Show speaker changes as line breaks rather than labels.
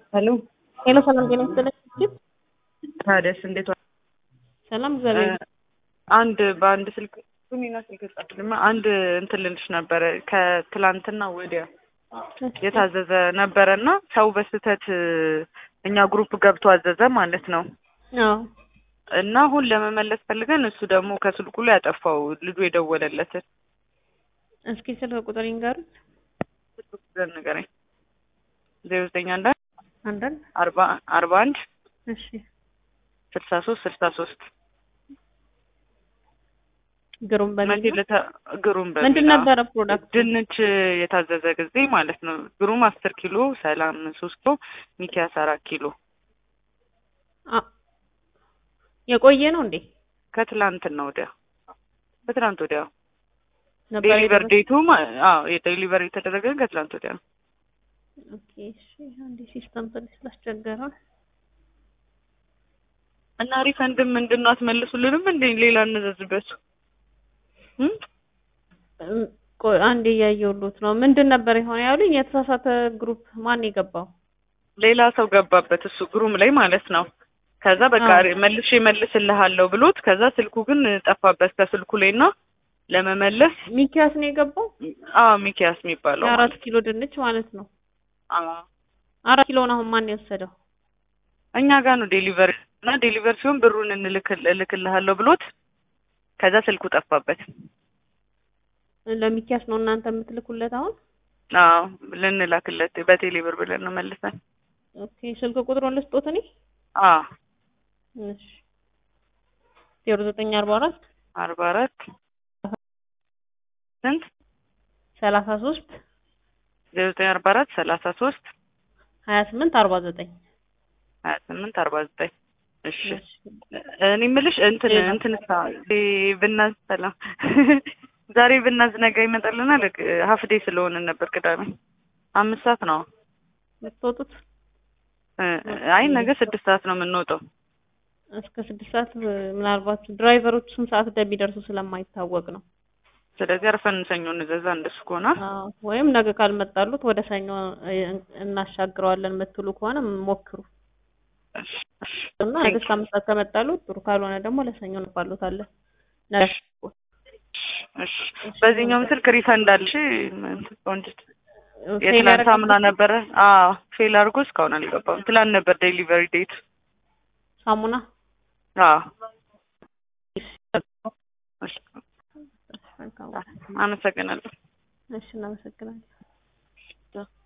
ሄሎ
ሄሎ ሰላም ጤና ይስጥልኝ።
ታዲያስ እንዴት ዋ-
ሰላም እግዚአብሔር
እ፣ አንድ በአንድ ስልክ ሱኒና ስልክ ጻፍልማ አንድ እንትን ልልሽ ነበረ ከትላንትና ወዲያ የታዘዘ ነበረ እና ሰው በስህተት እ፣ እኛ ግሩፕ ገብቶ አዘዘ ማለት ነው
አዎ
እና አሁን ለመመለስ ፈልገን እሱ ደግሞ ከስልኩ ላይ ያጠፋው ልጁ የደወለለትን
እስኪ ስልክ ቁጥር ይንገሩት።
ስልክ ቁጥር ንገረኝ ዜሮ ዘጠኝ አንድ አንድ
አንዳንድ
አርባ አርባ አንድ
እሺ
ስልሳ ሶስት ስልሳ ሶስት
ግሩም
መቼ
በሚል ነው?
ለታ ግሩም በሚል
ምንድን
አዎ።
ነበረ ፕሮዳክት?
ድንች የታዘዘ ጊዜ ማለት ነው። ግሩም አስር ኪሎ፣ ሰላም ሶስት ኪሎ፣ ሚኪያስ አራት ኪሎ
አ የቆየ ነው እንዴ?
ከትላንትና ወዲያ ከትላንት ወዲያ
ነበር
ዴሊቨር
የደረሰው?
ዴቱ ማ- አዎ የዴሊቨር የተደረገ ከትላንት ወዲያ ነው።
ኦኬ እሺ። አንዴ ሲስተም ትንሽ ስላስቸገረ
እና ሪፈንድም ምንድን ነው አትመልሱልንም እንዴ? ሌላ እንዘዝበት እም?
እም፣ ቆይ አንዴ እያየሁሎት ነው። ምንድን ነበር የሆነ ያሉኝ? የተሳሳተ ግሩፕ ማን የገባው?
ሌላ ሰው ገባበት እሱ ግሩም ላይ ማለት ነው። ከዛ በቃ
አዎ።
መልሼ መልስልሃለሁ ብሎት ከዛ ስልኩ ግን ጠፋበት ከስልኩ ላይ እና ለመመለስ
ሚኪያስ ነው የገባው?
አዎ ሚኪያስ የሚባለው
የአራት ኪሎ ድንች ማለት ነው።
አዎ
አራት ኪሎን አሁን ማን የወሰደው?
እኛ ጋር ነው ዴሊቨሪ እና ዴሊቨር ሲሆን ብሩን እንልክል እልክልሃለሁ ብሎት ከዛ ስልኩ ጠፋበት።
ለሚኪያስ ነው እናንተ የምትልኩለት አሁን?
አዎ ልንላክለት በቴሌ ብር ብለን ነው መልሰን።
ኦኬ ስልክ ቁጥሩን ልስጦት እኔ?
አዎ
እሺ ዜሮ ዘጠኝ አርባ አራት
አርባ አራት ስንት
ሰላሳ ሶስት
ዜሮ ዘጠኝ አርባ አራት ሰላሳ ሶስት
ሀያ ስምንት አርባ ዘጠኝ
ሀያ ስምንት አርባ ዘጠኝ እሺ እኔ የምልሽ እንትን
ሌላ?
እንትን ሳ ብናዝ ሰላም ዛሬ ብናዝ ነገ ይመጣልናል። ሀፍ ዴይ ስለሆነ ነበር ቅዳሜ አምስት ሰዓት ነው።
የምትወጡት
እ፣ አይ ነገ ስድስት ሰዓት ነው የምንወጣው።
እስከ ስድስት ሰዓት ምናልባት ድራይቨሮች ስንት ሰዓት እንደሚደርሱ ስለማይታወቅ ነው።
ስለዚህ አርፈን ሰኞ እንዘዛ እንደሱ ከሆነ
አዎ፣ ወይም ነገ ካልመጣሉት ወደ ሰኞ እ፣ እናሻግረዋለን የምትሉ ከሆነ ሞክሩ
እሺ፣ እሺ፣
እና
Thank
ነገ
you.
እስከ አምስት ሰዓት ከመጣሉት ጥሩ፣ ካልሆነ ደግሞ ለሰኞ እንባሉታለን። ነገ
እሺ። በዚህኛውም ስልክ ሪፈንድ አልሽ ቆንጅት
ፌል
የትናንት
ያደረገበት
ሳምና ነበረ። አዎ ፌል አድርጎ እስካሁን አልገባም። ትላንት ነበር ዴሊቨሪ ዴት።
ሳሙና
አዎ እሺ፣
መልካም።
አመሰግናለሁ።
እሺ እናመሰግናለን።